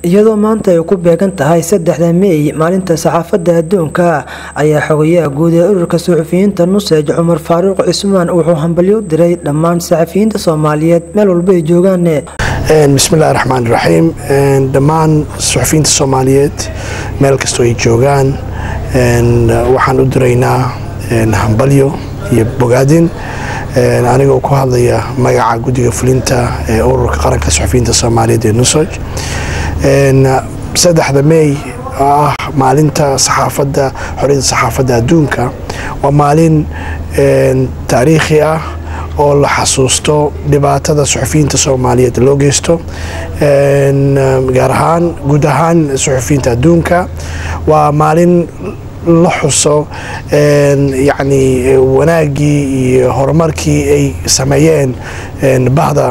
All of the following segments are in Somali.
iyadoo maanta ay ku beegan tahay saddexda meey maalinta saxaafadda adduunka ayaa xogayaha guud ee ururka suxufiyiinta nuseej cumar faaruuq cismaan wuxuu hambalyo u diray dhammaan saxafiyiinta soomaaliyeed meel walba ay joogaan bismillahi raxmaan raxiim dhammaan suxufiyiinta soomaaliyeed meel kastoo ay joogaan waxaan u diraynaa hambalyo iyo bogaadin anigoo ku hadlaya magaca guddiga fulinta ee ururka qaranka suxufiyiinta soomaaliyeed ee nusoj saddexda meey oo ah maalinta saxaafadda xoriyadda saxaafadda adduunka waa maalin taariikhi ah oo la xasuusto dhibaatada suxufiyiinta soomaaliyeed loo geysto gaar ahaan guud ahaan suxufiyiinta adduunka waa maalin la xuso yacni wanaaggii iyo horumarkii ay sameeyeen bahda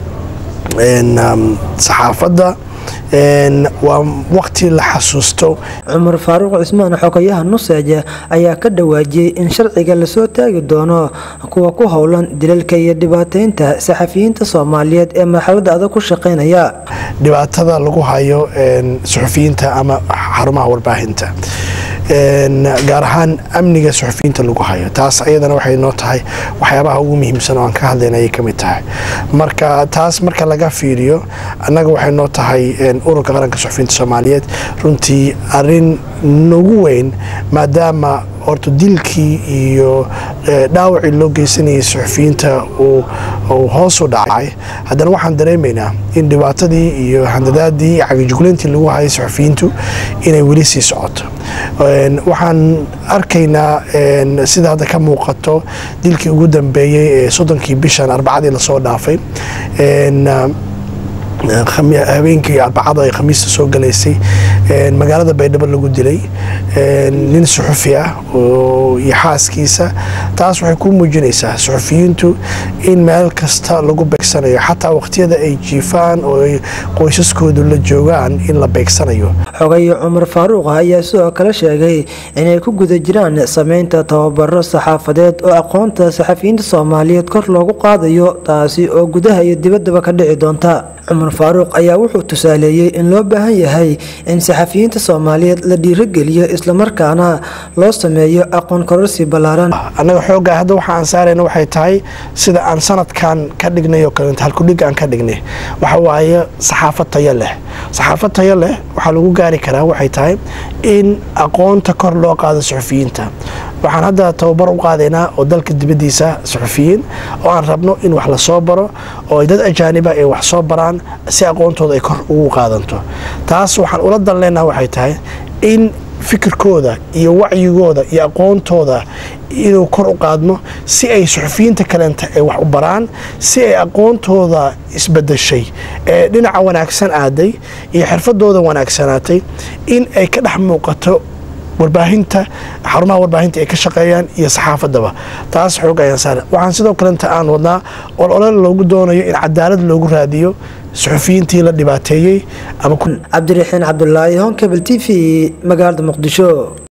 saxaafadda waa waqti la xasuusto cumar faaruuq cismaan xogayaha nuseeje ayaa ka dhawaajiyey in sharciga lasoo taagi doono kuwa ku howlan dilalka iyo dhibaateynta saxafiyiinta soomaaliyeed ee marxaladda adag ku shaqeynaya dhibaatada lagu hayo suxufiyiinta ama xarumaha warbaahinta gaar ahaan amniga suxufiyiinta lagu hayo taas ayadana waxay noo tahay waxyaabaha ugu muhiimsan oo aan ka hadlayna ayay ka mid tahay marka taas marka laga fiiriyo annaga waxay noo tahay ururka qaranka suxufiyiinta soomaaliyeed runtii arin nagu weyn maadaama horta dilkii iyo dhaawacii loo geysanayay suxufiyiinta uu hoos u dhacay haddana waxaan dareemaynaa in dhibaatadii iyo handadaadii iyo cagajugleyntii lagu hayay suxufiyiintu inay weli sii socoto waxaan arkaynaa sida hadda ka muuqato dilkii ugu dambeeyey ee soddonkii bishan arbacadii lasoo dhaafay habeenkii arbacada ay khamiista soo galaysay magaalada baydhabo lagu dilay nin suxufi ah iyo xaaskiisa taas waxay ku muujinaysaa suxufiyiintu in meel kasta lagu beegsanayo xataa waqtiyada ay jiifaan oo ay qoysaskoodu la joogaan in la beegsanayo xogaye cumar faaruuq ayaa sidoo kale sheegay inay ku guda jiraan sameynta tababaro saxaafadeed oo aqoonta saxafiyiinta soomaaliyeed kor loogu qaadayo taasi oo gudaha iyo dibaddaba ka dhici doonta cumar faaruuq ayaa wuxuu tusaaleeyey in loo baahan yahay in saxafiyiinta soomaaliyeed la dhiirogeliyo islamarkaana loo sameeyo aqoon kororsi ballaaran annaga xooggaa hadda waxa aan saarayna waxay tahay sida aan sanadkan ka dhignay oo kaleeto halkudhig aan ka dhignay waxa waaye saxaafad tayo leh saxaafad tayo leh waxaa lagu gaari karaa waxay tahay in aqoonta kor loo qaado suxufiyiinta waxaan hadda tababar u qaadaynaa oo dalka dibaddiisa suxufiyiin oo aan rabno in wax la soo baro oo dad ajaaniba ay wax soo baraan si aqoontooda ay kor ugu qaadanto taas waxaan ula dan leenaha waxay tahay in fikirkooda iyo wacyigooda iyo aqoontooda inuu kor u qaadno si ay suxufiyiinta kaleenta ay wax u baraan si ay aqoontooda isbedeshay ee dhinaca wanaagsan aaday iyo xirfadooda wanaagsanaatay in ay ka dhex muuqato warbaahinta xarumaha warbaahinta ay ka shaqeeyaan iyo saxaafadaba taas xoog ayaan saara waxaan sidoo kalenta aan wadnaa olole loogu doonayo in cadaalad loogu raadiyo suxufiyiintii la dhibaateeyey cabdiraxiin cabdulaahi honkebel t v magaalada muqdisho